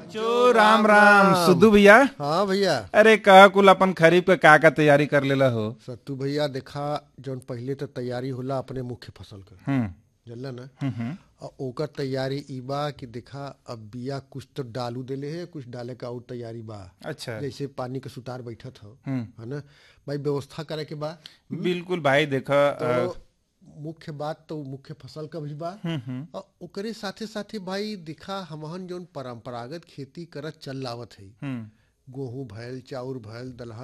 जो राम राम सुधु भैया हाँ भैया अरे कह कुल अपन खरीफ के का का तैयारी कर लेला हो सत्तू भैया देखा जौन पहिले तो तैयारी होला अपने मुख्य फसल का हम्म जानला ना हम्म, हम्म और ओकर तैयारी ई बा कि देखा अब बिया कुछ तो डालू देले है कुछ डाले का और तैयारी बा अच्छा जैसे पानी के सुतार बैठत हो हम्म है ना भाई व्यवस्था करे के बा बिल्कुल भाई देखा तो मुख्य बात तो मुख्य फसल का भी बा हम्म हम्म और ओकरे साथे साथे भाई दिखा हमहन जौन परंपरागत खेती करत चल लावत है हम्म गेहूं भैल चाउर भैल दलहन